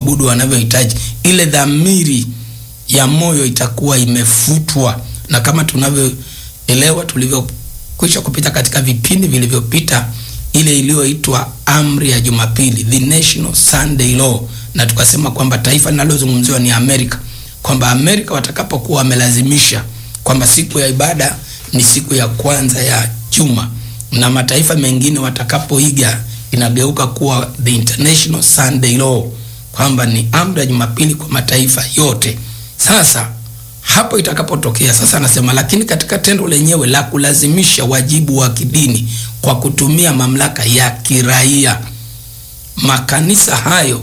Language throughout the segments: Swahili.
kuabudu wanavyohitaji, ile dhamiri ya moyo itakuwa imefutwa, na kama tunavyoelewa tulivyokwisha kupita katika vipindi vilivyopita, ile iliyoitwa amri ya Jumapili, the National Sunday Law, na tukasema kwamba taifa linalozungumziwa ni Amerika, kwamba Amerika watakapokuwa wamelazimisha kwamba siku ya ibada ni siku ya kwanza ya juma na mataifa mengine watakapoiga inageuka kuwa the International Sunday Law, kwamba ni amri ya Jumapili kwa mataifa yote. Sasa hapo itakapotokea sasa, anasema lakini katika tendo lenyewe la kulazimisha wajibu wa kidini kwa kutumia mamlaka ya kiraia, makanisa hayo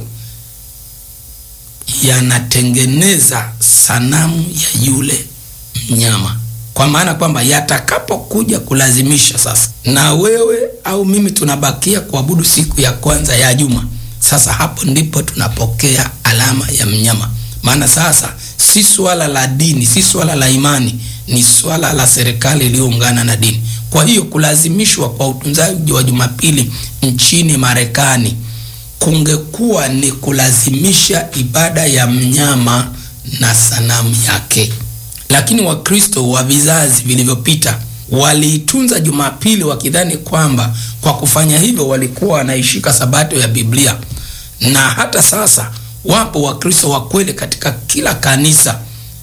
yanatengeneza sanamu ya yule mnyama kwa maana kwamba yatakapokuja kulazimisha sasa, na wewe au mimi tunabakia kuabudu siku ya kwanza ya juma, sasa hapo ndipo tunapokea alama ya mnyama. Maana sasa si swala la dini, si swala la imani, ni swala la serikali iliyoungana na dini. Kwa hiyo kulazimishwa kwa utunzaji wa Jumapili nchini Marekani kungekuwa ni kulazimisha ibada ya mnyama na sanamu yake lakini Wakristo wa vizazi vilivyopita waliitunza Jumapili wakidhani kwamba kwa kufanya hivyo walikuwa wanaishika sabato ya Biblia. Na hata sasa wapo Wakristo wa kweli katika kila kanisa,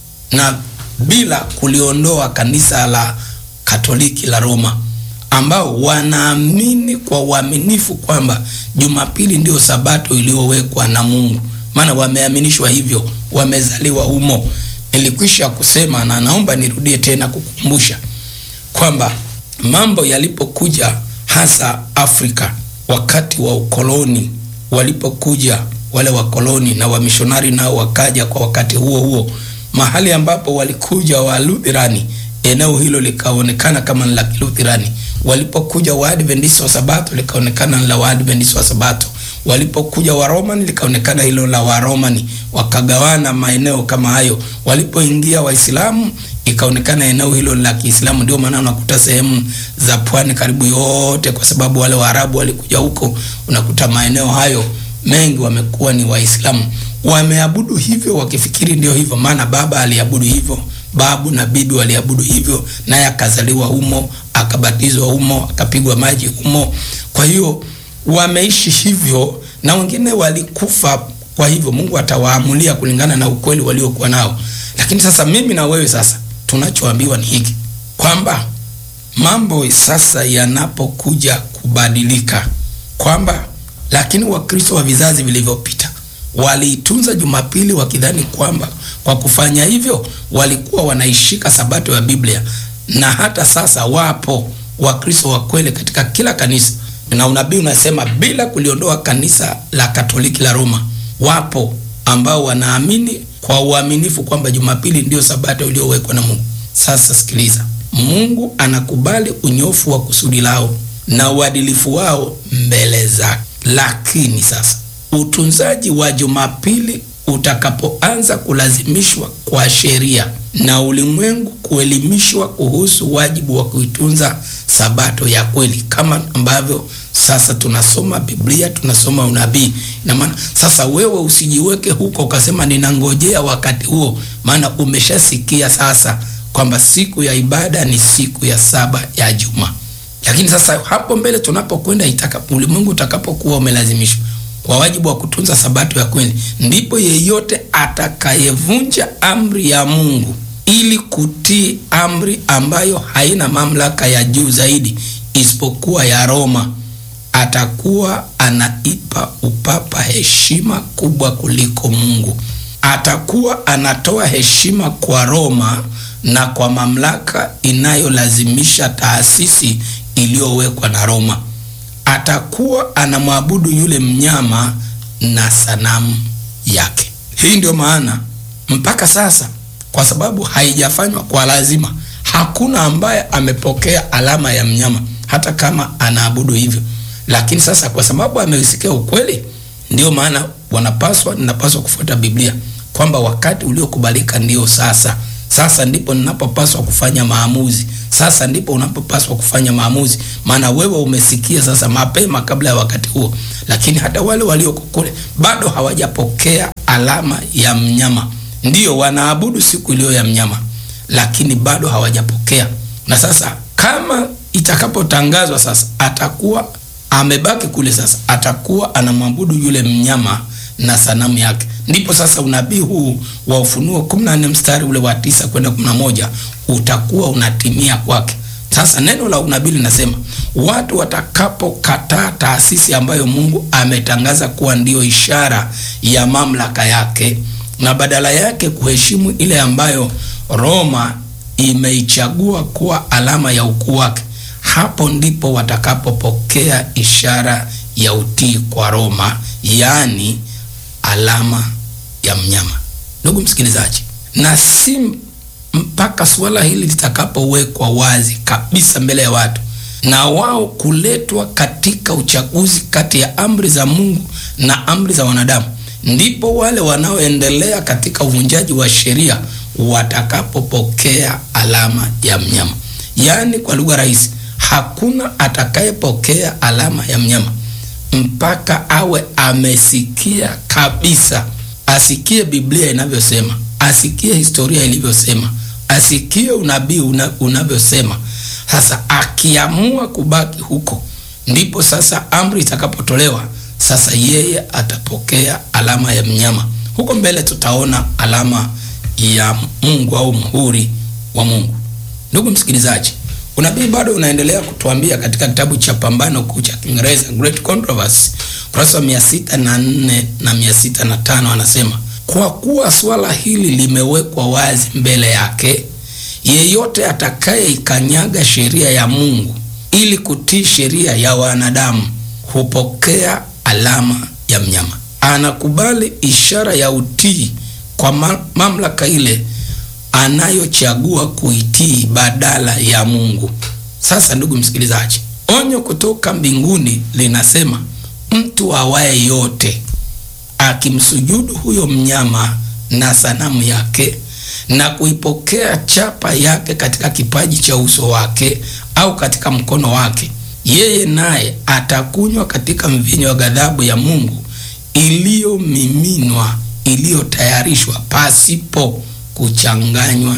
na bila kuliondoa kanisa la Katoliki la Roma, ambao wanaamini kwa uaminifu kwamba Jumapili ndiyo sabato iliyowekwa na Mungu, maana wameaminishwa hivyo, wamezaliwa humo. Nilikwisha kusema na naomba nirudie tena kukumbusha kwamba mambo yalipokuja hasa Afrika wakati wa ukoloni, walipokuja wale wakoloni na wamishonari nao wakaja kwa wakati huo huo, mahali ambapo walikuja Walutherani, eneo hilo likaonekana kama ni la Kiluthirani. Walipokuja Waadventista wa Sabato likaonekana ni la Waadventista wa Sabato walipokuja Waromani likaonekana hilo la Waromani, wakagawana maeneo kama hayo. Walipoingia Waislamu ikaonekana eneo hilo la Kiislamu. Ndio maana unakuta sehemu za pwani karibu yote, kwa sababu wale Waarabu walikuja huko, unakuta maeneo hayo mengi wamekuwa ni Waislamu, wameabudu hivyo wakifikiri ndio hivyo, maana baba aliabudu hivyo, babu na bibi waliabudu hivyo, naye akazaliwa humo, akabatizwa humo, akapigwa maji humo. Kwa hiyo wameishi hivyo na wengine walikufa. Kwa hivyo Mungu atawaamulia kulingana na ukweli waliokuwa nao. Lakini sasa mimi na wewe sasa tunachoambiwa ni hiki kwamba mambo sasa yanapokuja kubadilika, kwamba lakini Wakristo wa vizazi vilivyopita waliitunza Jumapili wakidhani kwamba kwa kufanya hivyo walikuwa wanaishika sabato ya Biblia, na hata sasa wapo Wakristo wa kweli katika kila kanisa na unabii unasema bila kuliondoa kanisa la Katoliki la Roma, wapo ambao wanaamini kwa uaminifu kwamba Jumapili ndiyo sabato iliyowekwa na Mungu. Sasa sikiliza, Mungu anakubali unyofu wa kusudi lao na uadilifu wao mbele zake, lakini sasa utunzaji wa Jumapili utakapoanza kulazimishwa kwa sheria na ulimwengu kuelimishwa kuhusu wajibu wa kuitunza sabato ya kweli, kama ambavyo sasa tunasoma Biblia, tunasoma unabii. Na maana sasa wewe usijiweke huko ukasema ninangojea wakati huo, maana umeshasikia sasa kwamba siku ya ibada ni siku ya saba ya juma. Lakini sasa hapo mbele tunapokwenda, itakapo ulimwengu utakapokuwa umelazimishwa kwa wajibu wa kutunza sabato ya kweli, ndipo yeyote atakayevunja amri ya Mungu ili kutii amri ambayo haina mamlaka ya juu zaidi isipokuwa ya Roma atakuwa anaipa upapa heshima kubwa kuliko Mungu. Atakuwa anatoa heshima kwa Roma na kwa mamlaka inayolazimisha taasisi iliyowekwa na Roma. Atakuwa anamwabudu yule mnyama na sanamu yake. Hii ndio maana mpaka sasa, kwa sababu haijafanywa kwa lazima, hakuna ambaye amepokea alama ya mnyama, hata kama anaabudu hivyo lakini sasa kwa sababu amesikia ukweli, ndio maana wanapaswa, ninapaswa kufuata Biblia kwamba wakati uliokubalika ndio sasa. Sasa ndipo ninapopaswa kufanya maamuzi, sasa ndipo unapopaswa kufanya maamuzi, maana wewe umesikia sasa mapema kabla ya wakati huo. Lakini hata wale walioko kule bado hawajapokea alama ya mnyama. Ndiyo wanaabudu siku iliyo ya mnyama, lakini bado hawajapokea. Na sasa kama itakapotangazwa sasa, atakuwa amebaki kule, sasa atakuwa anamwabudu yule mnyama na sanamu yake. Ndipo sasa unabii huu wa Ufunuo 14 mstari ule wa tisa kwenda 11 utakuwa unatimia kwake. Sasa neno la unabii linasema watu watakapokataa taasisi ambayo Mungu ametangaza kuwa ndiyo ishara ya mamlaka yake na badala yake kuheshimu ile ambayo Roma imeichagua kuwa alama ya ukuu wake, hapo ndipo watakapopokea ishara ya utii kwa Roma, yaani alama ya mnyama. Ndugu msikilizaji, na si mpaka suala hili litakapowekwa wazi kabisa mbele ya watu na wao kuletwa katika uchaguzi kati ya amri za Mungu na amri za wanadamu, ndipo wale wanaoendelea katika uvunjaji wa sheria watakapopokea alama ya mnyama. Yaani, kwa lugha rahisi, hakuna atakayepokea alama ya mnyama mpaka awe amesikia kabisa, asikie Biblia inavyosema, asikie historia ilivyosema, asikie unabii una, unavyosema. Sasa akiamua kubaki huko, ndipo sasa amri itakapotolewa. Sasa yeye atapokea alama ya mnyama. Huko mbele tutaona alama ya Mungu au muhuri wa Mungu. Ndugu msikilizaji, unabii bado unaendelea kutuambia katika kitabu cha Pambano Kuu cha Kiingereza, Great Controversy, kurasa wa mia sita na nne na mia sita na tano anasema kwa kuwa swala hili limewekwa wazi mbele yake, yeyote atakayeikanyaga sheria ya Mungu ili kutii sheria ya wanadamu hupokea alama ya mnyama. Anakubali ishara ya utii kwa ma mamlaka ile anayochagua kuitii badala ya Mungu. Sasa ndugu msikilizaji, onyo kutoka mbinguni linasema mtu awaye yote akimsujudu huyo mnyama na sanamu yake na kuipokea chapa yake katika kipaji cha uso wake au katika mkono wake, yeye naye atakunywa katika mvinyo wa ghadhabu ya Mungu iliyomiminwa, iliyotayarishwa pasipo kuchanganywa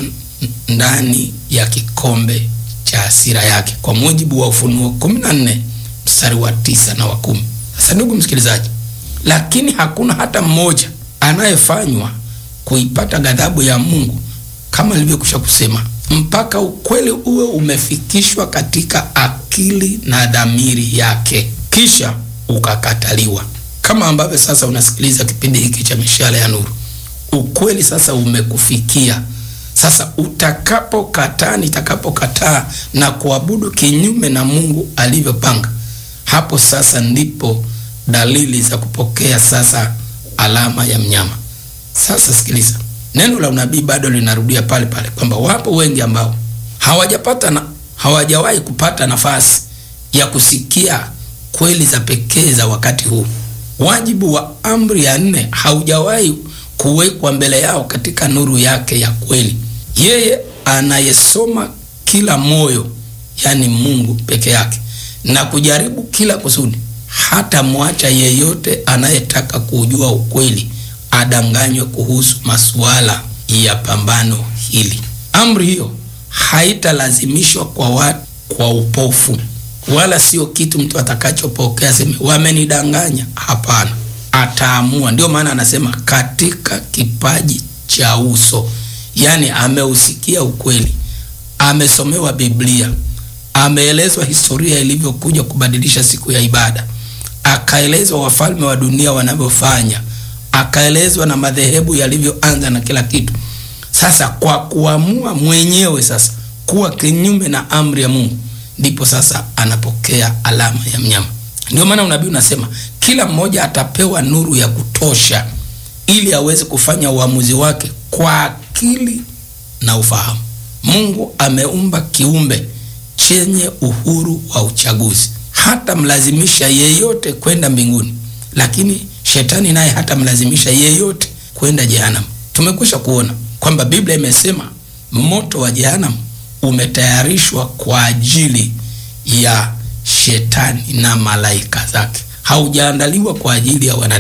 ndani ya kikombe cha hasira yake, kwa mujibu wa Ufunuo 14 mstari wa tisa na wa kumi. Sasa ndugu msikilizaji, lakini hakuna hata mmoja anayefanywa kuipata ghadhabu ya Mungu kama nilivyokwisha kusema, mpaka ukweli uwe umefikishwa katika akili na dhamiri yake, kisha ukakataliwa. Kama ambavyo sasa unasikiliza kipindi hiki cha Mishale ya Nuru, ukweli sasa umekufikia. Sasa utakapokataa, nitakapokataa na kuabudu kinyume na Mungu alivyopanga, hapo sasa ndipo dalili za kupokea sasa alama ya mnyama. Sasa sikiliza, neno la unabii bado linarudia pale pale kwamba wapo wengi ambao hawajapata na hawajawahi kupata nafasi ya kusikia kweli za pekee za wakati huu. Wajibu wa amri ya nne haujawahi kuwekwa mbele yao katika nuru yake ya kweli. Yeye anayesoma kila moyo, yani Mungu peke yake, na kujaribu kila kusudi, hata mwacha yeyote anayetaka kujua ukweli adanganywe kuhusu masuala ya pambano hili. Amri hiyo haitalazimishwa kwa watu kwa upofu, wala sio kitu mtu atakachopokea seme wamenidanganya. Hapana, ataamua. Ndio maana anasema katika kipaji cha uso, yaani ameusikia ukweli, amesomewa Biblia, ameelezwa historia ilivyokuja kubadilisha siku ya ibada, akaelezwa wafalme wa dunia wanavyofanya akaelezwa na madhehebu yalivyoanza na kila kitu. Sasa kwa kuamua mwenyewe sasa kuwa kinyume na amri ya Mungu, ndipo sasa anapokea alama ya mnyama. Ndio maana unabii unasema kila mmoja atapewa nuru ya kutosha ili aweze kufanya uamuzi wake kwa akili na ufahamu. Mungu ameumba kiumbe chenye uhuru wa uchaguzi, hata mlazimisha yeyote kwenda mbinguni, lakini Shetani naye hata mlazimisha yeyote kwenda jehanamu. Tumekwisha kuona kwamba Biblia imesema moto wa jehanamu umetayarishwa kwa ajili ya shetani na malaika zake, haujaandaliwa kwa ajili ya wanadamu.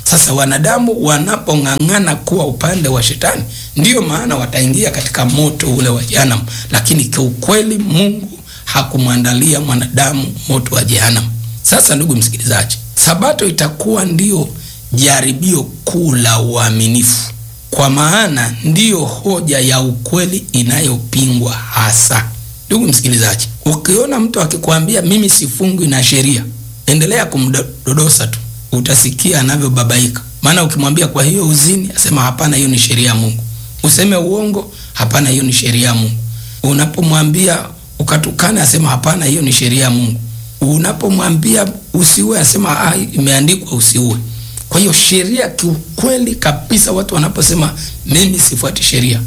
Sasa wanadamu wanapong'ang'ana kuwa upande wa shetani, ndiyo maana wataingia katika moto ule wa jehanamu, lakini kiukweli Mungu hakumwandalia mwanadamu moto wa jehanamu. Sasa ndugu msikilizaji, sabato itakuwa ndiyo jaribio kuu la uaminifu, kwa maana ndiyo hoja ya ukweli inayopingwa hasa. Ndugu msikilizaji, ukiona mtu akikwambia mimi sifungwi na sheria, endelea kumdodosa tu, utasikia anavyobabaika. Maana ukimwambia kwa hiyo uzini, asema hapana, hiyo ni sheria ya Mungu. Useme uongo, hapana, hiyo ni sheria ya Mungu. Unapomwambia ukatukana, asema hapana, hiyo ni sheria ya Mungu. Unapomwambia usiue, asema ah, imeandikwa usiue. Kwa hiyo sheria, kiukweli kabisa, watu wanaposema mimi sifuati sheria,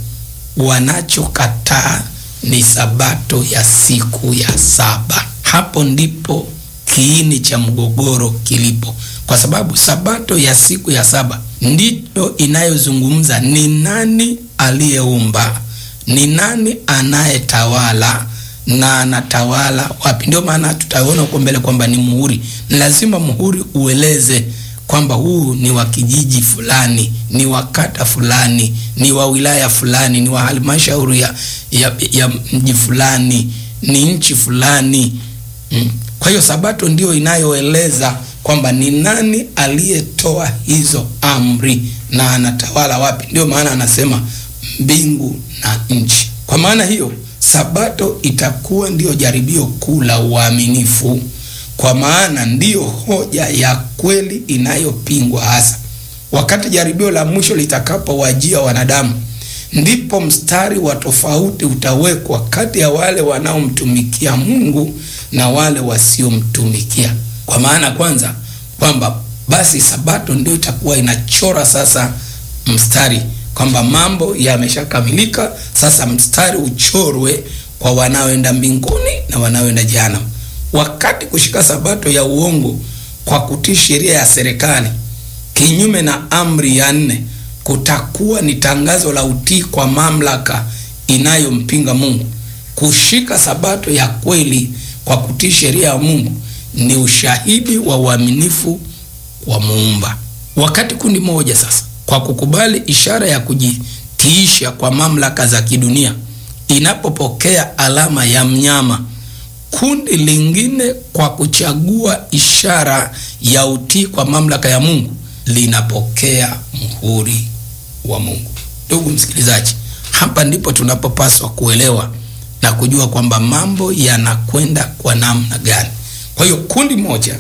wanachokataa ni sabato ya siku ya saba. Hapo ndipo kiini cha mgogoro kilipo, kwa sababu sabato ya siku ya saba ndiyo inayozungumza ni nani aliyeumba, ni nani anayetawala na anatawala wapi. Ndio maana tutaona huko mbele kwamba ni muhuri. Ni lazima muhuri ueleze kwamba huu ni wa kijiji fulani, ni wa kata fulani, ni wa wilaya fulani, ni wa halmashauri ya, ya, ya mji fulani, ni nchi fulani mm. Kwa hiyo sabato ndio inayoeleza kwamba ni nani aliyetoa hizo amri na anatawala wapi. Ndio maana anasema mbingu na nchi. Kwa maana hiyo sabato itakuwa ndiyo jaribio kuu la uaminifu kwa maana ndiyo hoja ya kweli inayopingwa hasa. Wakati jaribio la mwisho litakapowajia wanadamu, ndipo mstari wa tofauti utawekwa kati ya wale wanaomtumikia Mungu na wale wasiomtumikia. Kwa maana kwanza, kwamba basi sabato ndio itakuwa inachora sasa mstari kwamba mambo yameshakamilika, sasa mstari uchorwe kwa wanaoenda mbinguni na wanaoenda jehanamu. Wakati kushika sabato ya uongo kwa kutii sheria ya serikali kinyume na amri ya nne kutakuwa ni tangazo la utii kwa mamlaka inayompinga Mungu. Kushika sabato ya kweli kwa kutii sheria ya Mungu ni ushahidi wa uaminifu wa Muumba. Wakati kundi moja sasa kwa kukubali ishara ya kujitiisha kwa mamlaka za kidunia inapopokea alama ya mnyama kundi lingine kwa kuchagua ishara ya utii kwa mamlaka ya Mungu linapokea muhuri wa Mungu. Ndugu msikilizaji, hapa ndipo tunapopaswa kuelewa na kujua kwamba mambo yanakwenda kwa namna gani. Kwa hiyo kundi moja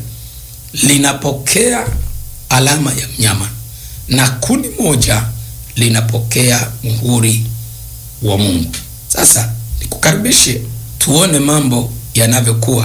linapokea alama ya mnyama na kundi moja linapokea muhuri wa Mungu. Sasa nikukaribishe tuone mambo yanavyokuwa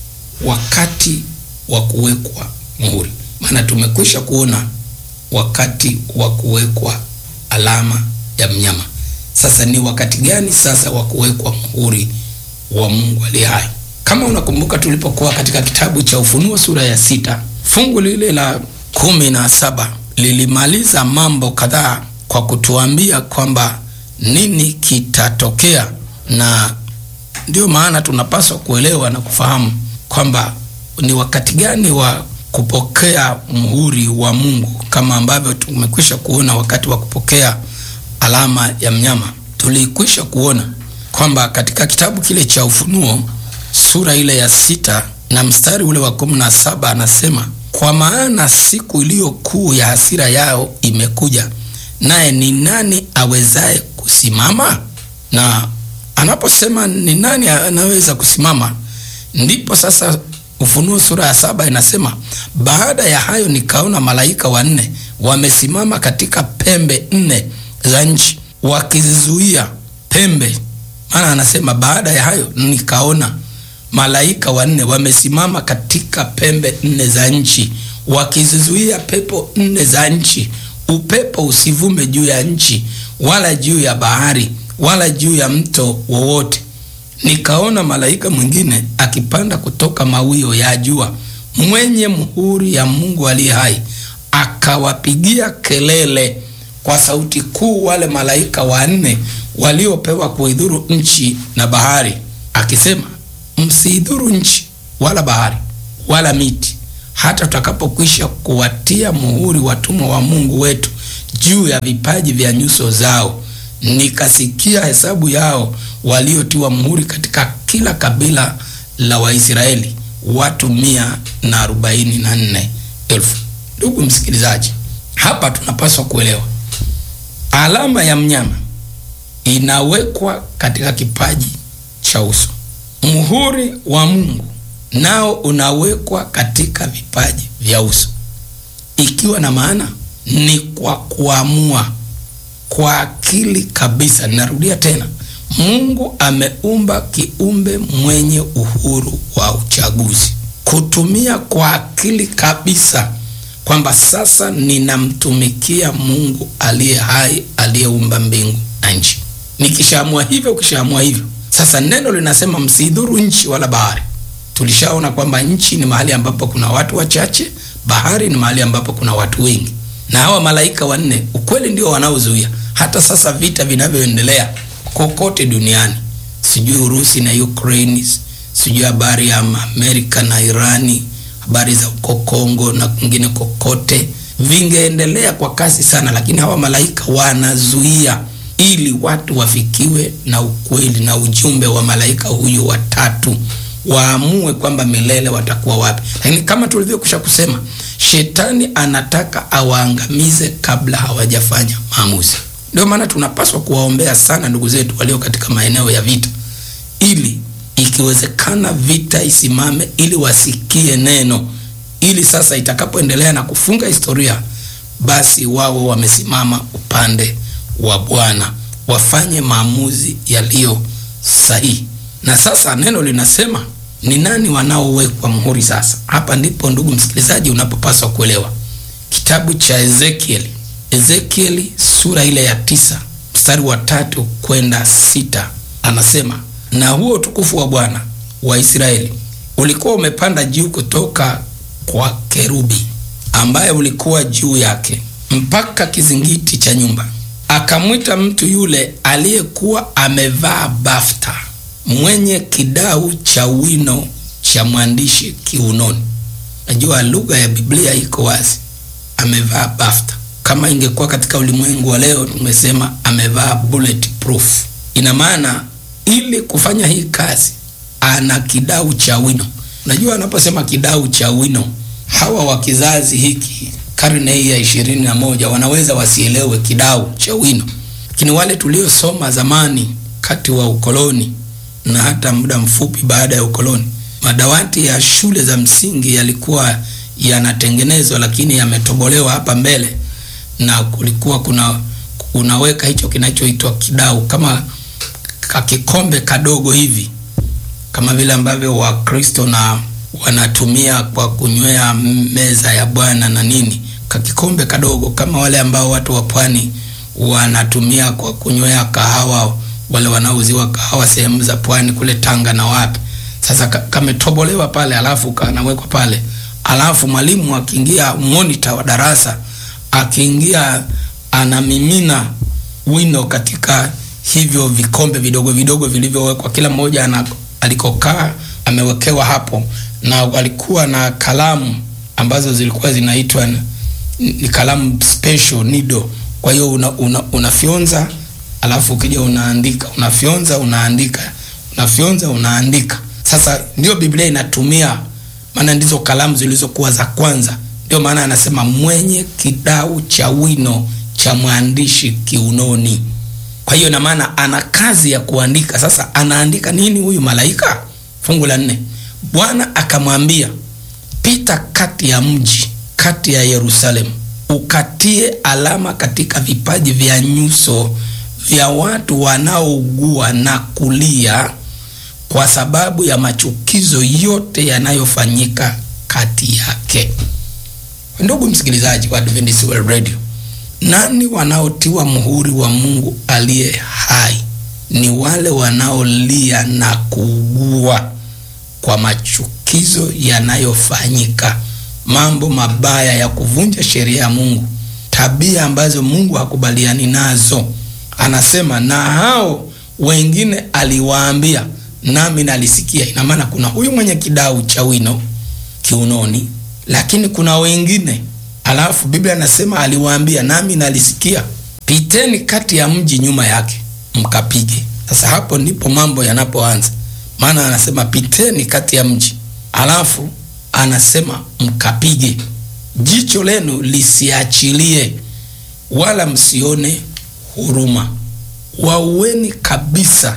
wakati wa kuwekwa muhuri. Maana tumekwisha kuona wakati wa kuwekwa alama ya mnyama. Sasa ni wakati gani sasa wa kuwekwa muhuri wa Mungu aliye hai? Kama unakumbuka, tulipokuwa katika kitabu cha Ufunuo sura ya sita fungu lile la kumi na saba lilimaliza mambo kadhaa kwa kutuambia kwamba nini kitatokea na ndio maana tunapaswa kuelewa na kufahamu kwamba ni wakati gani wa kupokea muhuri wa Mungu, kama ambavyo tumekwisha kuona wakati wa kupokea alama ya mnyama. Tulikwisha kuona kwamba katika kitabu kile cha Ufunuo sura ile ya sita na mstari ule wa kumi na saba anasema, kwa maana siku iliyo kuu ya hasira yao imekuja, naye ni nani awezaye kusimama? na anaposema ni nani anaweza kusimama, ndipo sasa Ufunuo sura ya saba inasema, baada ya hayo nikaona malaika wanne wamesimama katika pembe nne za nchi wakizizuia pembe. Maana anasema baada ya hayo nikaona malaika wanne wamesimama katika pembe nne za nchi wakizizuia pepo nne za nchi, upepo usivume juu ya nchi wala juu ya bahari wala juu ya mto wowote. Nikaona malaika mwingine akipanda kutoka mawio ya jua, mwenye muhuri ya Mungu aliye hai, akawapigia kelele kwa sauti kuu wale malaika wanne waliopewa kuidhuru nchi na bahari, akisema, msiidhuru nchi wala bahari wala miti hata tutakapokwisha kuwatia muhuri watumwa wa Mungu wetu juu ya vipaji vya nyuso zao. Nikasikia hesabu yao waliotiwa muhuri katika kila kabila la Waisraeli, watu mia na arobaini na nne elfu. Ndugu msikilizaji, hapa tunapaswa kuelewa alama ya mnyama inawekwa katika kipaji cha uso. Muhuri wa Mungu nao unawekwa katika vipaji vya uso, ikiwa na maana ni kwa kuamua kwa akili kabisa. Ninarudia tena, Mungu ameumba kiumbe mwenye uhuru wa uchaguzi, kutumia kwa akili kabisa kwamba sasa ninamtumikia Mungu aliye hai, aliyeumba mbingu na nchi. Nikishaamua hivyo, ukishaamua hivyo, sasa neno linasema msidhuru nchi wala bahari. Tulishaona kwamba nchi ni mahali ambapo kuna watu wachache, bahari ni mahali ambapo kuna watu wengi, na hawa malaika wanne ukweli ndio wanaozuia hata sasa vita vinavyoendelea kokote duniani, sijui Urusi na Ukraine, sijui habari ya Amerika na Irani, habari za uko Kongo na kwingine kokote, vingeendelea kwa kasi sana, lakini hawa malaika wanazuia ili watu wafikiwe na ukweli na ujumbe wa malaika huyu watatu waamue kwamba milele watakuwa wapi. Lakini kama tulivyokwisha kusema, shetani anataka awaangamize kabla hawajafanya maamuzi. Ndio maana tunapaswa kuwaombea sana ndugu zetu walio katika maeneo ya vita, ili ikiwezekana vita isimame, ili wasikie neno, ili sasa itakapoendelea na kufunga historia, basi wao wamesimama upande wa Bwana, wafanye maamuzi yaliyo sahihi. Na sasa neno linasema ni nani wanaowekwa muhuri? Sasa hapa ndipo ndugu msikilizaji, unapopaswa kuelewa kitabu cha Ezekieli, Ezekieli sura ile ya tisa mstari wa tatu kwenda sita anasema, na huo utukufu wa Bwana wa Israeli ulikuwa umepanda juu kutoka kwa kerubi ambaye ulikuwa juu yake mpaka kizingiti cha nyumba. Akamwita mtu yule aliyekuwa amevaa bafta mwenye kidau cha wino cha mwandishi kiunoni. Najua lugha ya Biblia iko wazi, amevaa bafta. Kama ingekuwa katika ulimwengu wa leo, tumesema amevaa bulletproof. Ina maana ili kufanya hii kazi ana kidau cha wino. Unajua, anaposema kidau cha wino, hawa wa kizazi hiki karne hii ya ishirini na moja wanaweza wasielewe kidau cha wino, lakini wale tuliosoma zamani kati wa ukoloni na hata muda mfupi baada ya ukoloni, madawati ya shule za msingi yalikuwa yanatengenezwa, lakini yametobolewa hapa mbele, na kulikuwa kuna unaweka hicho kinachoitwa kidau, kama kakikombe kadogo hivi, kama vile ambavyo Wakristo na wanatumia kwa kunywea meza ya Bwana na nini, kakikombe kadogo kama wale ambao watu wa pwani wanatumia kwa kunywea kahawa wale wanaouziwa kahawa sehemu za pwani kule Tanga na wapi. Sasa kametobolewa pale, alafu kanawekwa pale, alafu mwalimu akiingia, monitor wa darasa akiingia, anamimina wino katika hivyo vikombe vidogo vidogo vilivyowekwa, kila mmoja ana alikokaa amewekewa hapo, na walikuwa na kalamu ambazo zilikuwa zinaitwa ni kalamu special nido. Kwa hiyo una, una, unafyonza alafu ukija unaandika, unafyonza unaandika, unafyonza unaandika. Sasa ndio Biblia inatumia, maana ndizo kalamu zilizokuwa za kwanza. Ndio maana anasema mwenye kidau cha wino cha mwandishi kiunoni. Kwa hiyo na maana ana kazi ya kuandika. Sasa anaandika nini huyu malaika? Fungu la nne, Bwana akamwambia, pita kati ya mji, kati ya Yerusalemu, ukatie alama katika vipaji vya nyuso vya watu wanaougua na kulia kwa sababu ya machukizo yote yanayofanyika kati yake. Ndugu msikilizaji wa Adventist World Radio, nani wanaotiwa muhuri wa Mungu aliye hai? Ni wale wanaolia na kuugua kwa machukizo yanayofanyika, mambo mabaya ya kuvunja sheria ya Mungu, tabia ambazo Mungu hakubaliani nazo. Anasema na hao wengine aliwaambia, nami nalisikia. Ina maana kuna huyu mwenye kidau cha wino kiunoni, lakini kuna wengine, alafu Biblia nasema aliwaambia, nami nalisikia, piteni kati ya mji nyuma yake mkapige. Sasa hapo ndipo mambo yanapoanza, maana anasema piteni kati ya mji, alafu anasema mkapige, jicho lenu lisiachilie, wala msione huruma. Waueni kabisa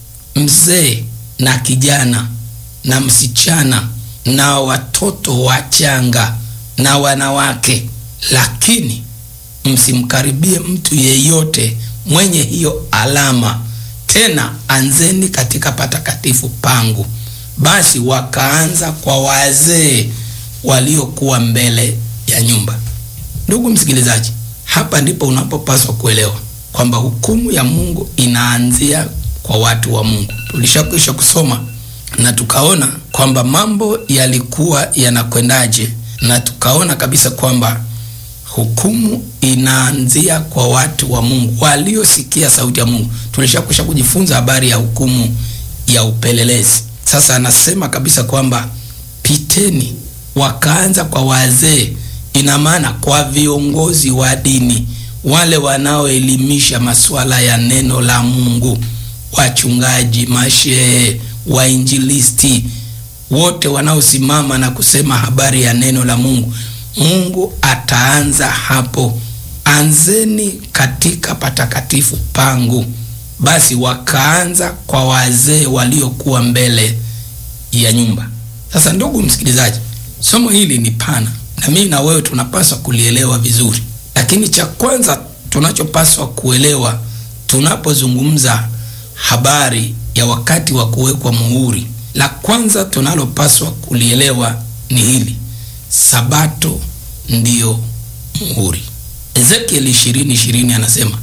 mzee na kijana na msichana na watoto wachanga na wanawake, lakini msimkaribie mtu yeyote mwenye hiyo alama. Tena anzeni katika patakatifu pangu. Basi wakaanza kwa wazee waliokuwa mbele ya nyumba. Ndugu msikilizaji, hapa ndipo unapopaswa kuelewa kwamba hukumu ya Mungu inaanzia kwa watu wa Mungu. Tulishakwisha kusoma na tukaona kwamba mambo yalikuwa yanakwendaje, na tukaona kabisa kwamba hukumu inaanzia kwa watu wa Mungu waliosikia sauti ya Mungu. Tulishakwisha kujifunza habari ya hukumu ya upelelezi. Sasa anasema kabisa kwamba piteni, wakaanza kwa wazee, ina maana kwa viongozi wa dini, wale wanaoelimisha masuala ya neno la Mungu, wachungaji, mashehe, wainjilisti, wote wanaosimama na kusema habari ya neno la Mungu. Mungu ataanza hapo, anzeni katika patakatifu pangu. Basi wakaanza kwa wazee waliokuwa mbele ya nyumba. Sasa ndugu msikilizaji, somo hili ni pana na mimi na wewe tunapaswa kulielewa vizuri, lakini cha kwanza tunachopaswa kuelewa tunapozungumza habari ya wakati wa kuwekwa muhuri, la kwanza tunalopaswa kulielewa ni hili: Sabato ndiyo muhuri. Ezekieli 20:20 anasema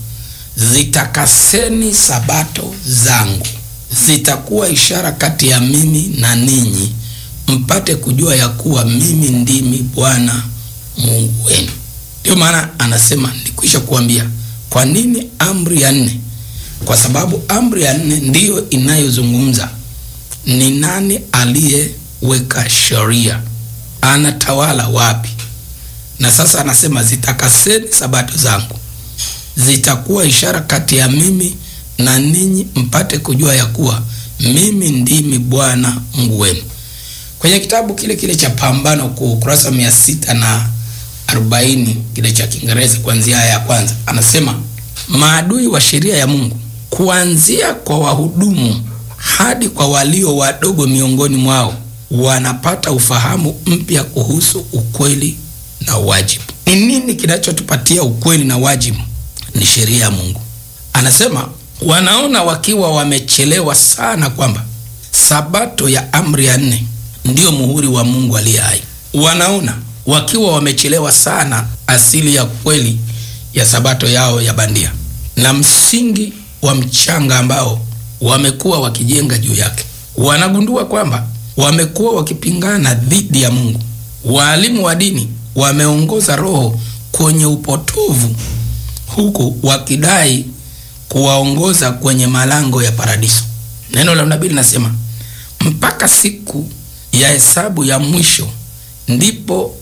zitakaseni sabato zangu, zitakuwa ishara kati ya mimi na ninyi, mpate kujua ya kuwa mimi ndimi Bwana Mungu wenu. Ndiyo maana anasema nikwisha kuambia. Kwa nini amri ya nne? Kwa sababu amri ya nne ndiyo inayozungumza ni nani aliyeweka sheria, anatawala wapi. Na sasa anasema zitakaseni sabato zangu zitakuwa ishara kati ya mimi na ninyi mpate kujua ya kuwa mimi ndimi Bwana Mungu wenu. Kwenye kitabu kile kile cha Pambano Kuu, ukurasa mia sita na arobaini kile cha Kiingereza, kuanzia aya ya kwanza, anasema maadui wa sheria ya Mungu, kuanzia kwa wahudumu hadi kwa walio wadogo miongoni mwao, wanapata ufahamu mpya kuhusu ukweli na wajibu. Ni nini kinachotupatia ukweli na wajibu? Ni sheria ya Mungu. Anasema wanaona wakiwa wamechelewa sana kwamba sabato ya amri ya nne ndiyo muhuri wa Mungu aliye hai. Wanaona wakiwa wamechelewa sana asili ya kweli ya sabato yao ya bandia na msingi wa mchanga ambao wamekuwa wakijenga juu yake. Wanagundua kwamba wamekuwa wakipingana dhidi ya Mungu. Waalimu wa dini wameongoza roho kwenye upotovu huku wakidai kuwaongoza kwenye malango ya paradiso. Neno la nabii linasema mpaka siku ya hesabu ya mwisho ndipo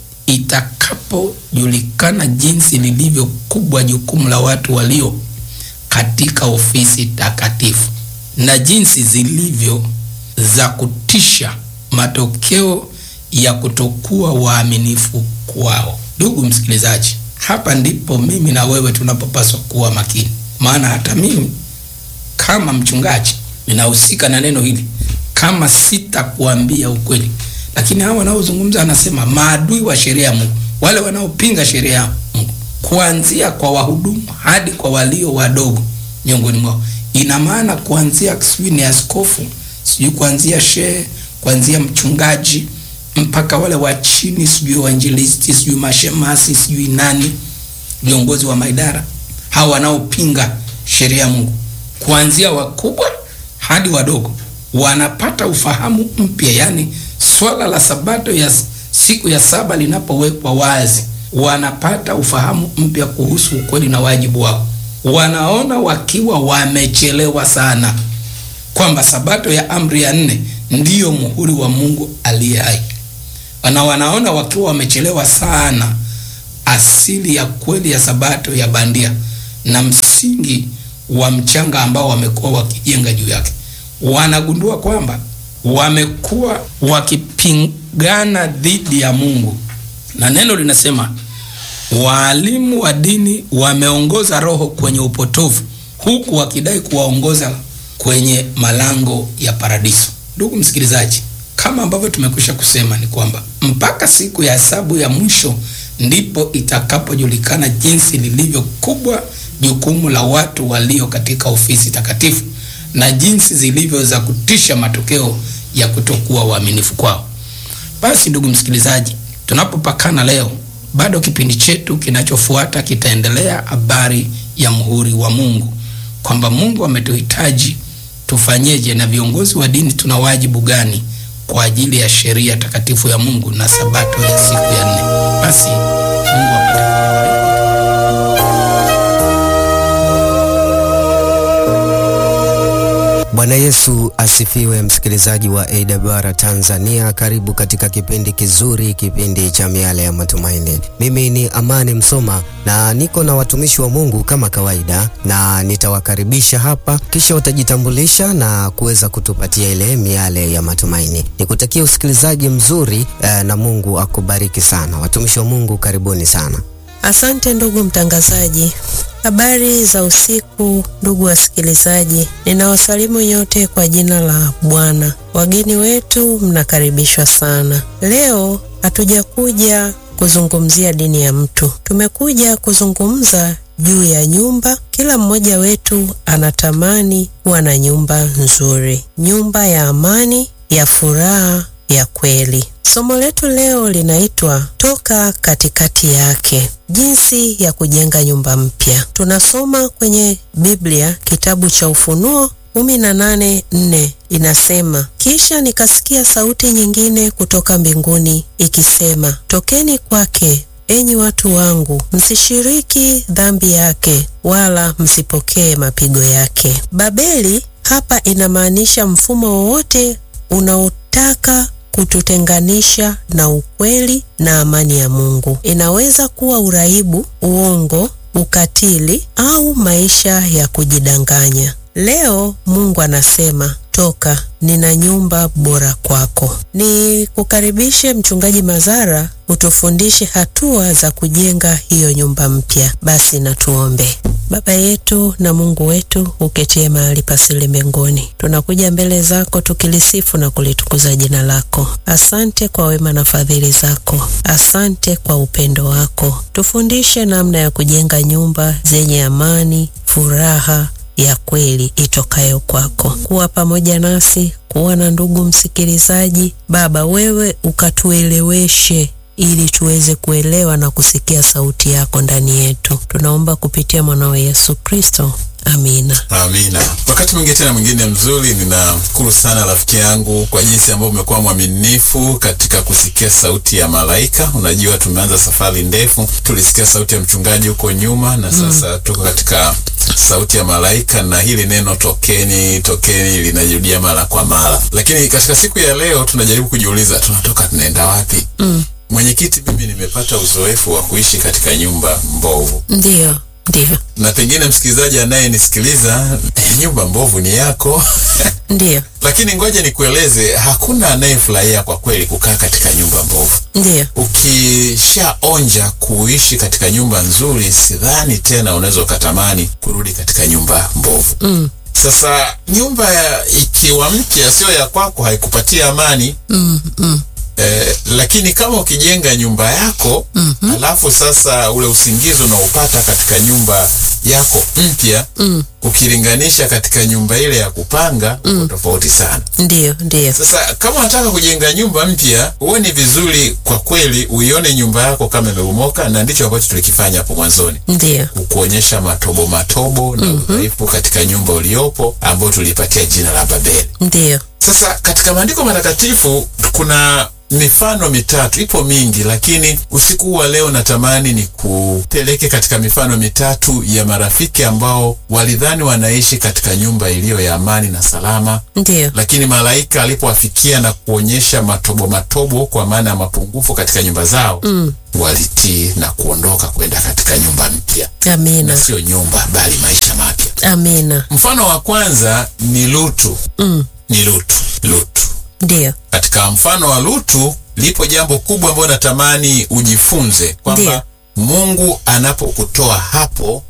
itakapojulikana jinsi lilivyo kubwa jukumu la watu walio katika ofisi takatifu na jinsi zilivyo za kutisha matokeo ya kutokuwa waaminifu kwao. Ndugu msikilizaji, hapa ndipo mimi na wewe tunapopaswa kuwa makini, maana hata mimi kama mchungaji ninahusika na neno hili, kama sitakuambia ukweli. Lakini hawa wanaozungumza, anasema maadui wa sheria ya Mungu, wale wanaopinga sheria ya Mungu, kuanzia kwa wahudumu hadi kwa walio wadogo miongoni mwao. Ina maana kuanzia sijui ni askofu, sijui kuanzia shehe, kuanzia mchungaji mpaka wale wa chini, sijui wainjilisti, sijui mashemasi, sijui nani, viongozi wa maidara, hawa wanaopinga sheria ya Mungu, kuanzia wakubwa hadi wadogo, wanapata ufahamu mpya. Yani swala la sabato ya siku ya saba linapowekwa wazi, wanapata ufahamu mpya kuhusu ukweli na wajibu wao. Wanaona wakiwa wamechelewa sana kwamba sabato ya amri ya nne ndiyo muhuri wa Mungu aliye hai. na wanaona wakiwa wamechelewa sana asili ya kweli ya sabato ya bandia na msingi wa mchanga ambao wamekuwa wakijenga juu yake. Wanagundua kwamba wamekuwa wakipingana dhidi ya Mungu, na neno linasema waalimu wa dini wameongoza roho kwenye upotovu, huku wakidai kuwaongoza kwenye malango ya paradiso. Ndugu msikilizaji, kama ambavyo tumekwisha kusema ni kwamba mpaka siku ya hesabu ya mwisho ndipo itakapojulikana jinsi lilivyo kubwa jukumu la watu walio katika ofisi takatifu na jinsi zilivyo za kutisha matokeo ya kutokuwa waaminifu kwao. Basi ndugu msikilizaji, tunapopakana leo, bado kipindi chetu kinachofuata kitaendelea habari ya muhuri wa Mungu, kwamba Mungu ametuhitaji tufanyeje, na viongozi wa dini tuna wajibu gani kwa ajili ya sheria takatifu ya Mungu na sabato ya siku ya nne. Basi Mungu apate Bwana Yesu asifiwe, msikilizaji wa AWR Tanzania, karibu katika kipindi kizuri, kipindi cha miale ya matumaini. Mimi ni Amani Msoma na niko na watumishi wa Mungu kama kawaida, na nitawakaribisha hapa, kisha watajitambulisha na kuweza kutupatia ile miale ya matumaini. Nikutakia usikilizaji mzuri eh, na Mungu akubariki sana. Watumishi wa Mungu, karibuni sana. Asante ndugu mtangazaji. Habari za usiku ndugu wasikilizaji, ninawasalimu nyote kwa jina la Bwana. Wageni wetu mnakaribishwa sana. Leo hatujakuja kuzungumzia dini ya mtu, tumekuja kuzungumza juu ya nyumba. Kila mmoja wetu anatamani kuwa na nyumba nzuri, nyumba ya amani, ya furaha ya kweli. Somo letu leo linaitwa toka katikati yake, jinsi ya kujenga nyumba mpya. Tunasoma kwenye Biblia kitabu cha Ufunuo kumi na nane nne inasema, kisha nikasikia sauti nyingine kutoka mbinguni ikisema, tokeni kwake enyi watu wangu, msishiriki dhambi yake, wala msipokee mapigo yake. Babeli hapa inamaanisha mfumo wowote unaotaka kututenganisha na ukweli na amani ya Mungu. Inaweza kuwa uraibu, uongo, ukatili au maisha ya kujidanganya. Leo Mungu anasema toka, nina nyumba bora kwako. Ni kukaribishe Mchungaji Mazara utufundishe hatua za kujenga hiyo nyumba mpya. Basi na tuombe. Baba yetu na Mungu wetu uketie mahali pasili mbinguni, tunakuja mbele zako tukilisifu na kulitukuza jina lako. Asante kwa wema na fadhili zako, asante kwa upendo wako. Tufundishe namna ya kujenga nyumba zenye amani, furaha ya kweli itokayo kwako. Kuwa pamoja nasi, kuwa na ndugu msikilizaji. Baba, wewe ukatueleweshe ili tuweze kuelewa na kusikia sauti yako ndani yetu. Tunaomba kupitia mwanao Yesu Kristo, amina. Amina. Wakati mwingine tena mwingine mzuri, ninamshukuru sana rafiki yangu kwa jinsi ambavyo umekuwa mwaminifu katika kusikia sauti ya malaika. Unajua, tumeanza safari ndefu, tulisikia sauti ya mchungaji huko nyuma na sasa mm, tuko katika sauti ya malaika, na hili neno tokeni, tokeni linajirudia mara kwa mara, lakini katika siku ya leo tunajaribu kujiuliza tunatoka tunaenda wapi? Mm. Mwenyekiti, mimi nimepata uzoefu wa kuishi katika nyumba mbovu. Ndiyo, ndiyo, Na pengine msikilizaji anayenisikiliza, eh, nyumba mbovu ni yako. ndiyo, Lakini ngoja nikueleze, hakuna anayefurahia kwa kweli kukaa katika nyumba mbovu. ndiyo, Ukishaonja kuishi katika nyumba nzuri, sidhani tena unaweza ukatamani kurudi katika nyumba mbovu. mm, Sasa nyumba ya- ikiwa mpya, sio ya kwako, haikupatia amani mm, mm, Eh, lakini kama ukijenga nyumba yako Mhm. alafu sasa ule usingizi unaopata katika nyumba yako mpya mm, ukilinganisha katika nyumba ile ya kupanga uko tofauti sana. ndiyo, ndiyo, Sasa kama unataka kujenga nyumba mpya, huwe ni vizuri kwa kweli uione nyumba yako kama imebomoka, na ndicho ambacho tulikifanya hapo mwanzoni ndiyo, kukuonyesha matobo matobo na udhaifu katika nyumba uliopo ambayo tulipatia jina la Babeli. ndiyo, Sasa katika maandiko matakatifu kuna mifano mitatu, ipo mingi, lakini usiku huu wa leo natamani ni kupeleke katika mifano mitatu ya marafiki ambao walidhani wanaishi katika nyumba iliyo ya amani na salama, Ndiyo. lakini malaika alipowafikia na kuonyesha matobo matobo, kwa maana ya mapungufu katika nyumba zao Mm. walitii na kuondoka kwenda katika nyumba mpya, Amina. na sio nyumba bali maisha mapya. Amina. Mfano wa kwanza ni Lutu. Mm. Ni Lutu. Lutu. Ndiyo. Katika mfano wa Lutu lipo jambo kubwa ambalo natamani ujifunze kwamba Ndiyo. Mungu anapokutoa hapo,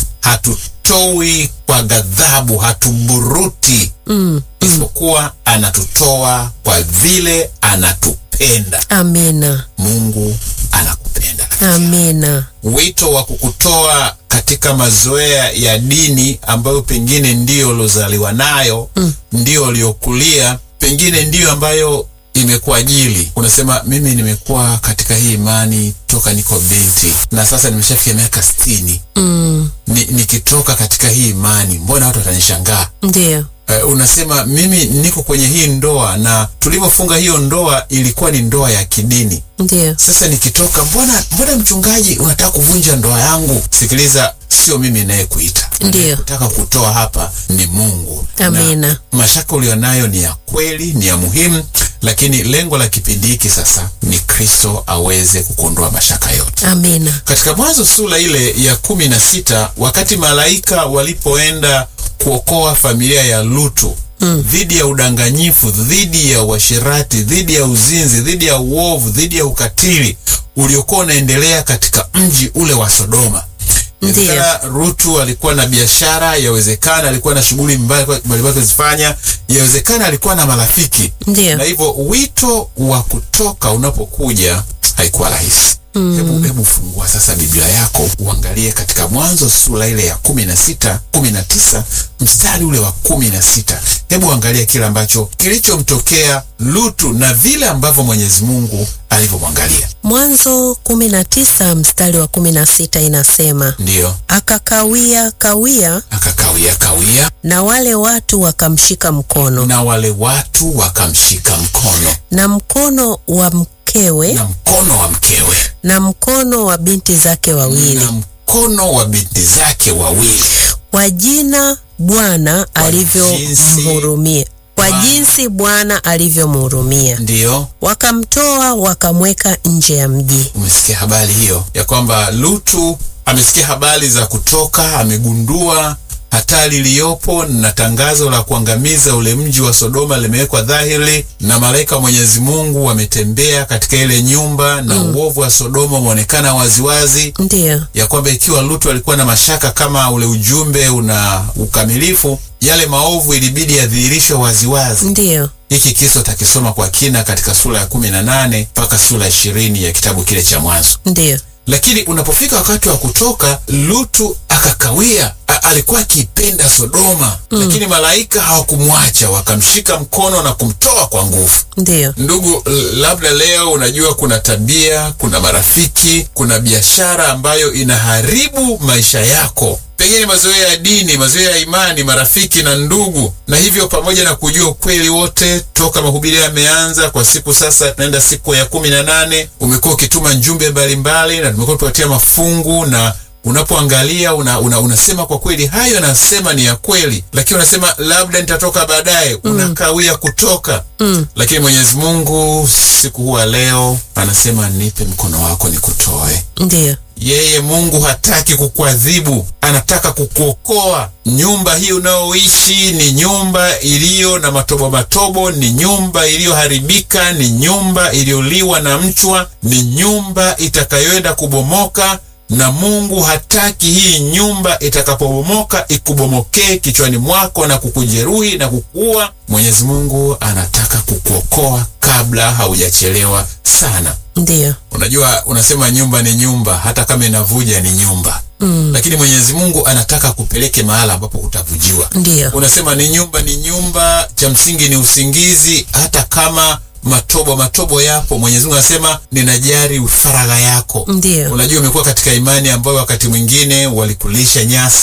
hatutoi kwa ghadhabu, hatuburuti, Mm. isipokuwa anatutoa kwa vile anatupenda. Amina. Mungu anakupenda. Amina. Wito wa kukutoa katika mazoea ya dini ambayo pengine ndiyo uliozaliwa nayo Mm. ndiyo uliokulia, pengine ndiyo ambayo imekuajili. Unasema mimi nimekuwa katika hii imani toka niko binti na sasa nimeshafikia miaka sitini. Mm. Ni, nikitoka katika hii imani mbona watu watanishangaa? Ndiyo. Uh, unasema mimi niko kwenye hii ndoa na tulivyofunga hiyo ndoa ilikuwa ni ndoa ya kidini. Ndiyo. Sasa nikitoka, mbona mbona mchungaji unataka kuvunja ndoa yangu? Sikiliza, sio mimi nayekuita, Ndiyo. kutaka kutoa hapa ni Mungu. Amina. Na mashaka ulionayo ni ya kweli, ni ya muhimu, lakini lengo la kipindi hiki sasa ni Kristo aweze kukuondoa mashaka yote. Amina. Katika Mwanzo sura ile ya kumi na sita wakati malaika walipoenda kuokoa familia ya Lutu dhidi ya udanganyifu, dhidi ya uasherati, dhidi ya uzinzi, dhidi ya uovu, dhidi ya ukatili uliokuwa unaendelea katika mji ule wa Sodoma. Ndiyo. Yawezekana Rutu alikuwa na biashara, yawezekana alikuwa na shughuli mbalimbali kuzifanya, yawezekana alikuwa na marafiki Ndiyo. na hivyo wito wa kutoka unapokuja haikuwa rahisi. Hebu hebu fungua sasa Biblia yako uangalie katika Mwanzo sura ile ya kumi na sita kumi na tisa mstari ule wa kumi na sita Hebu angalia kile ambacho kilichomtokea Lutu na vile ambavyo Mwenyezi Mungu alivyomwangalia. Mwanzo kumi na tisa mstari wa kumi na sita inasema Ndiyo, akakawia kawia, akakawia kawia, na wale watu wakamshika mkono na wale watu wakamshika mkono na mkono wa mkewe na mkono wa mkewe na mkono wa binti zake wawili na mkono wa binti zake wawili kwa jina Bwana alivyomhurumia, kwa Bwana. jinsi Bwana alivyomhurumia, ndiyo wakamtoa wakamweka nje ya mji. umesikia habari hiyo ya kwamba Lutu amesikia habari za kutoka, amegundua hatari iliyopo na tangazo la kuangamiza ule mji wa Sodoma limewekwa dhahiri, na malaika wa Mwenyezi Mungu wametembea katika ile nyumba na uovu wa Sodoma umeonekana waziwazi, Ndiyo, ya kwamba ikiwa Lutu alikuwa na mashaka kama ule ujumbe una ukamilifu, yale maovu ilibidi yadhihirishwe waziwazi. ndiyo, Hiki kisa utakisoma kwa kina katika sura ya kumi na nane mpaka sura ya ishirini ya kitabu kile cha Mwanzo. ndiyo, Lakini unapofika wakati wa kutoka, Lutu akakawia. A, alikuwa akipenda Sodoma, lakini malaika hawakumwacha, wakamshika mkono na kumtoa kwa nguvu. ndiyo, Ndugu, l- labda leo unajua kuna tabia, kuna marafiki, kuna biashara ambayo inaharibu maisha yako, pengine mazoea ya dini, mazoea ya imani, marafiki na ndugu. Na hivyo pamoja na kujua ukweli wote toka mahubiri yameanza kwa siku sasa, tunaenda siku ya kumi na nane, umekuwa ukituma njumbe mbalimbali na tumekuwa tupatia mafungu na unapoangalia una, una, unasema kwa kweli hayo nasema ni ya kweli, lakini unasema labda nitatoka baadaye, unakawia kutoka mm. lakini Mwenyezi Mungu siku huwa leo anasema nipe mkono wako nikutoe. ndiyo, Yeye Mungu hataki kukuadhibu, anataka kukuokoa. Nyumba hii unayoishi ni nyumba iliyo na matobo matobo, ni nyumba iliyoharibika, ni nyumba iliyoliwa na mchwa, ni nyumba itakayoenda kubomoka na Mungu hataki hii nyumba itakapobomoka ikubomokee kichwani mwako na kukujeruhi na kukuua. Mwenyezi Mungu anataka kukuokoa kabla haujachelewa sana. ndiyo, Unajua, unasema nyumba ni nyumba, hata kama inavuja ni nyumba mm. lakini Mwenyezi Mungu anataka kupeleke mahala ambapo utavujiwa. ndiyo, Unasema ni nyumba ni nyumba, cha msingi ni usingizi, hata kama matobo matobo yapo. Mwenyezi Mungu anasema ninajali faragha yako. ndiyo, Unajua, umekuwa katika imani ambayo wakati mwingine walikulisha nyasi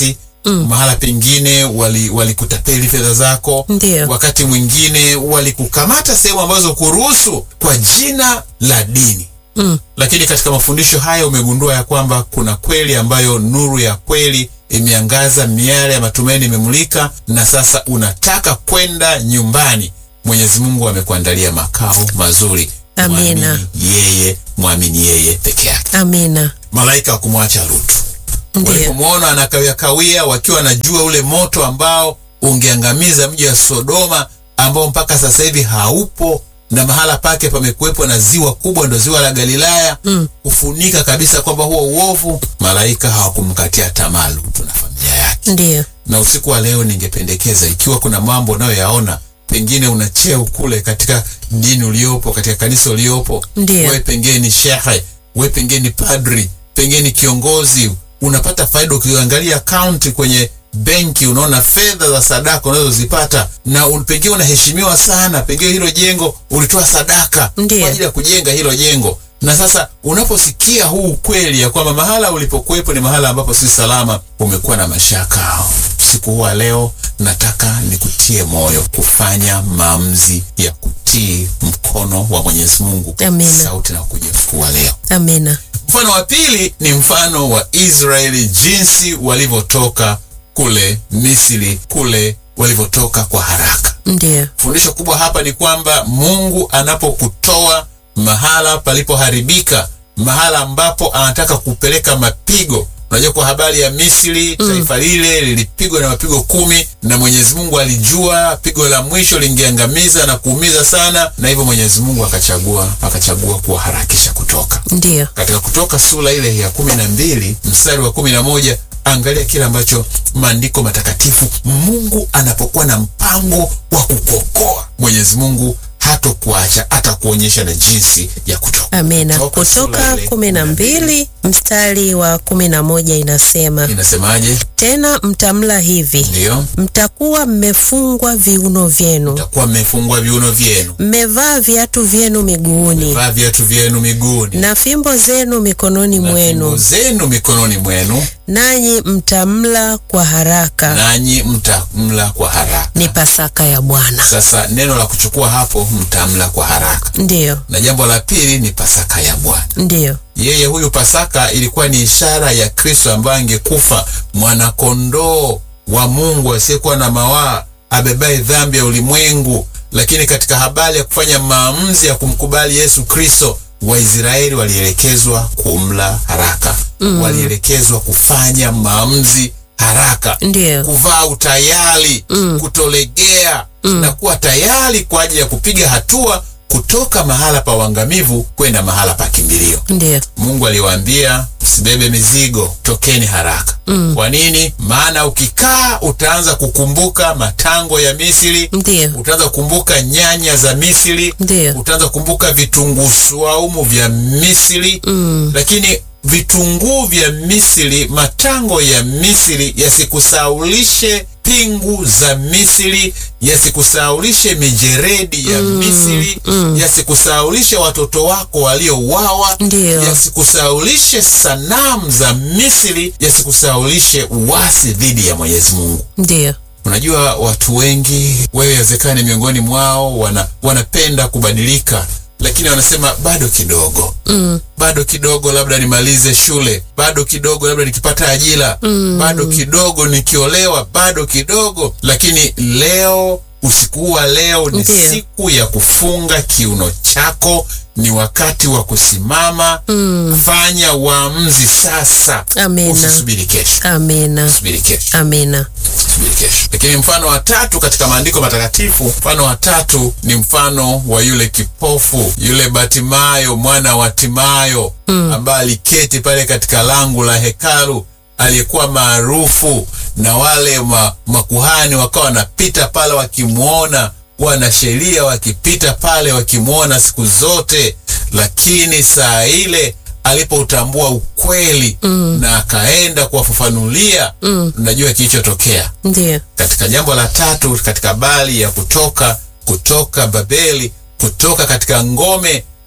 mahala pengine wali- walikutapeli fedha zako Ndiyo. wakati mwingine walikukamata sehemu ambazo kuruhusu kwa jina la dini Mm. lakini katika mafundisho haya umegundua ya kwamba kuna kweli ambayo nuru ya kweli imeangaza, miale ya matumaini imemulika, na sasa unataka kwenda nyumbani. Mwenyezi Mungu amekuandalia makao mazuri. Amina. Mwamini yeye, mwamini yeye peke yake. Amina. Malaika wa kumwacha Lutu Ndiyo. walipomwona anakawia kawia, wakiwa wanajua ule moto ambao ungeangamiza mji wa Sodoma, ambao mpaka sasa hivi haupo na mahala pake pamekuwepo na ziwa kubwa, ndo ziwa la Galilaya Mm. kufunika kabisa kwamba huo uovu. Malaika hawakumkatia tamaa Lutu na familia yake. Ndiyo. Na usiku wa leo ningependekeza, ikiwa kuna mambo unayoyaona pengine una cheo kule katika dini uliopo, katika kanisa uliopo, Ndiyo. wewe pengine ni shehe, wewe pengine ni padri, pengine ni kiongozi, unapata faida. Ukiangalia akaunti kwenye benki, unaona fedha za sadaka unazozipata, na un- pengine unaheshimiwa sana, pengine hilo jengo ulitoa sadaka Ndiyo. kwa ajili ya kujenga hilo jengo na sasa unaposikia huu ukweli ya kwamba mahala ulipokuwepo ni mahala ambapo si salama, umekuwa na mashaka. Usiku huu wa leo nataka nikutie moyo kufanya maamuzi ya kutii mkono wa Mwenyezi Mungu, Amina. sauti na kuja usiku wa leo. Amina. Mfano wa pili ni mfano wa Israeli, jinsi walivyotoka kule Misri, kule walivyotoka kwa haraka. Ndiyo. Fundisho kubwa hapa ni kwamba Mungu anapokutoa mahala palipoharibika, mahala ambapo anataka kupeleka mapigo. Unajua, kwa habari ya Misri, taifa lile lilipigwa na mapigo kumi, na Mwenyezi Mungu alijua pigo la mwisho lingeangamiza na kuumiza sana, na hivyo Mwenyezi Mungu akachagua akachagua kuwaharakisha kutoka Ndiyo. katika Kutoka sura ile ya kumi na mbili mstari wa kumi na moja angalia kile ambacho maandiko matakatifu, Mungu anapokuwa na mpango wa kukuokoa, Mwenyezi Mungu hatokuacha, atakuonyesha na jinsi ya kutoka. Amina. Kutoka sura Kutoka ile kumi na mbili mstari wa kumi na moja inasema inasemaje? tena mtamla hivi, Ndiyo, mtakuwa mmefungwa viuno vyenu, mtakuwa mmefungwa viuno vyenu, mmevaa viatu vyenu miguuni, vaa viatu vyenu miguuni na fimbo zenu mikononi na fimbo mwenu, zenu mikononi mwenu, nanyi mtamla kwa haraka. nanyi mtamla kwa haraka. Ni Pasaka ya Bwana. Sasa neno la kuchukua hapo, mtamla kwa haraka. Ndiyo, na jambo la pili ni Pasaka ya Bwana. ndiyo, Yeye huyu Pasaka ilikuwa ni ishara ya Kristo ambaye angekufa, mwanakondoo wa Mungu asiyekuwa na mawaa, abebaye dhambi ya ulimwengu. Lakini katika habari ya kufanya maamuzi ya kumkubali Yesu Kristo, Waisraeli walielekezwa kumla haraka, walielekezwa kufanya maamuzi haraka ndiyo, kuvaa utayari kutolegea na kuwa tayari kwa ajili ya kupiga hatua kutoka mahala pa uangamivu kwenda mahala pa kimbilio. ndiyo, Mungu aliwaambia msibebe mizigo, tokeni haraka. Kwa nini? Maana ukikaa utaanza kukumbuka matango ya Misri, ndiyo, utaanza kukumbuka nyanya za Misri, ndiyo, utaanza kukumbuka vitunguu swaumu vya Misri lakini vitunguu vya Misri, matango ya Misri yasikusaulishe pingu za Misri, yasikusaulishe mijeredi ya Misri, yasikusaulishe watoto wako waliouawa, Ndiyo. yasikusaulishe sanamu za Misri, yasikusaulishe uasi dhidi ya Mwenyezi Mungu. ndiyo, Unajua, watu wengi, wewe wezekani miongoni mwao, wana, wanapenda kubadilika, lakini wanasema bado kidogo mm, bado kidogo, labda nimalize shule, bado kidogo, labda nikipata ajira, bado kidogo, nikiolewa, bado kidogo. Lakini leo, usiku huu wa leo ni Ndiyo. siku ya kufunga kiuno chako, ni wakati wa kusimama. Fanya uamuzi sasa, Amina. usisubiri kesho, amina, usubiri kesho amina, subiri kesho. Lakini mfano wa tatu katika maandiko matakatifu, mfano wa tatu ni mfano wa yule kipofu, yule Batimayo mwana wa Timayo ambaye aliketi pale katika lango la hekalu, aliyekuwa maarufu na wale ma, makuhani wakawa wanapita pale wakimwona, wanasheria wakipita pale wakimwona siku zote, lakini saa ile alipoutambua ukweli na akaenda kuwafafanulia, unajua kilichotokea ndiyo, katika jambo la tatu katika habari ya kutoka kutoka Babeli, kutoka katika ngome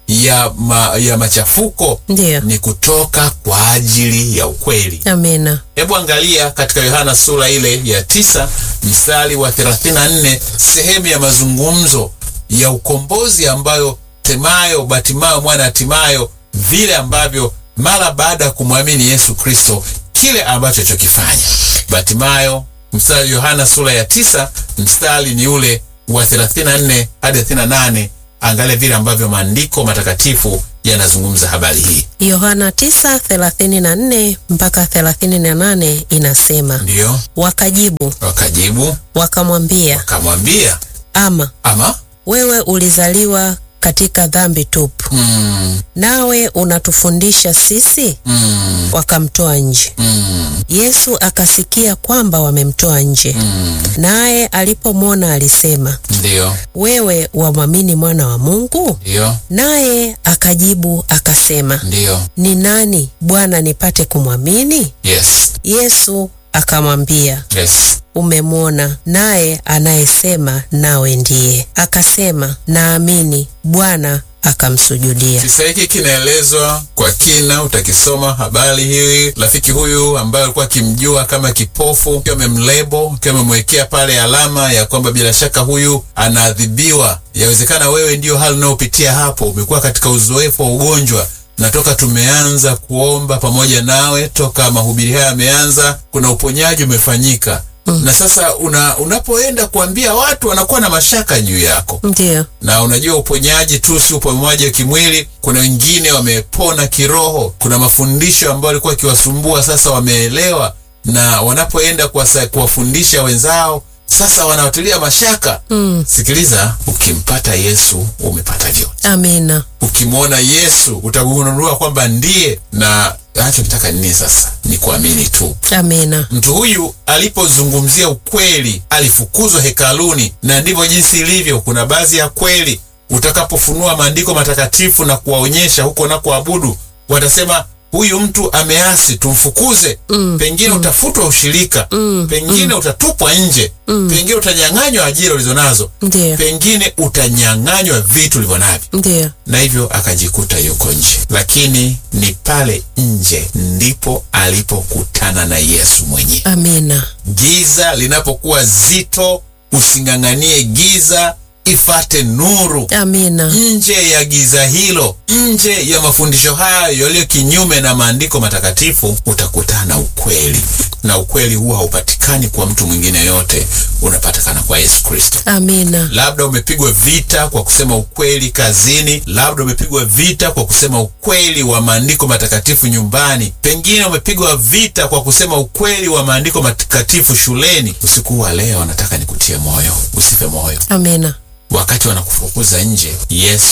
ya, ma, ya machafuko Ndiyo. ni kutoka kwa ajili ya ukweli. Amina. Hebu angalia katika Yohana sura ile ya tisa mstari wa 34 sehemu ya mazungumzo ya ukombozi ambayo Temayo Batimayo mwana wa Timayo, vile ambavyo mara baada ya kumwamini Yesu Kristo, kile ambacho chokifanya Batimayo. Mstari Yohana sura ya tisa mstari ni ule wa 34 hadi 38. Angalia vile ambavyo maandiko matakatifu yanazungumza habari hii. Yohana 9:34 mpaka 38 inasema, Ndiyo wakajibu wakajibu wakamwambia, wakamwambia, ama ama wewe ulizaliwa katika dhambi tupu, mm, nawe unatufundisha sisi? mm, Wakamtoa nje. mm, Yesu akasikia kwamba wamemtoa nje, mm. naye alipomwona alisema, Ndiyo, wewe wamwamini mwana wa Mungu? ndiyo, Naye akajibu akasema, ndiyo. ni nani Bwana nipate kumwamini? Yes, Yesu akamwambia, yes. umemwona naye anayesema nawe ndiye. Akasema, naamini Bwana, akamsujudia. Kisa hiki kinaelezwa kwa kina, utakisoma habari hii. Rafiki huyu ambaye alikuwa akimjua kama kipofu, akiwa amemlebo, akiwa amemwekea pale alama ya kwamba bila shaka huyu anaadhibiwa. Yawezekana wewe ndiyo hali unayopitia hapo, umekuwa katika uzoefu wa ugonjwa na toka tumeanza kuomba pamoja nawe, toka mahubiri haya yameanza, kuna uponyaji umefanyika na sasa una, unapoenda kuambia watu wanakuwa na mashaka juu yako Ndiyo, na unajua uponyaji tu si uponyaji wa kimwili. Kuna wengine wamepona kiroho. Kuna mafundisho ambayo walikuwa akiwasumbua, sasa wameelewa, na wanapoenda kuwasa- kuwafundisha wenzao sasa wanawatilia mashaka. mm. Sikiliza, ukimpata Yesu umepata vyote. Amina. Ukimwona Yesu utagundua kwamba ndiye, na anachokitaka nini sasa ni kuamini tu. Amina. Mtu huyu alipozungumzia ukweli alifukuzwa hekaluni, na ndivyo jinsi ilivyo. Kuna baadhi ya kweli utakapofunua maandiko matakatifu na kuwaonyesha huko na kuabudu, watasema huyu mtu ameasi, tumfukuze. Pengine utafutwa ushirika, pengine utatupwa nje, pengine utanyang'anywa ajira ulizonazo, Ndiyo, pengine utanyang'anywa vitu ulivyo navyo ndiyo. na hivyo akajikuta yuko nje, lakini ni pale nje ndipo alipokutana na Yesu mwenyewe. Amina. Giza linapokuwa zito, using'ang'anie giza, ifate nuru. Amina. Nje ya giza hilo, nje ya mafundisho hayo yaliyo kinyume na maandiko matakatifu, utakutana na ukweli, na ukweli huwa haupatikani kwa mtu mwingine yote, unapatikana kwa Yesu Kristo. Amina. Labda umepigwa vita kwa kusema ukweli kazini, labda umepigwa vita kwa kusema ukweli wa maandiko matakatifu nyumbani, pengine umepigwa vita kwa kusema ukweli wa maandiko matakatifu shuleni. Usiku wa leo nataka nikutie moyo, usife moyo. Amina. Wakati wanakufukuza nje, Yesu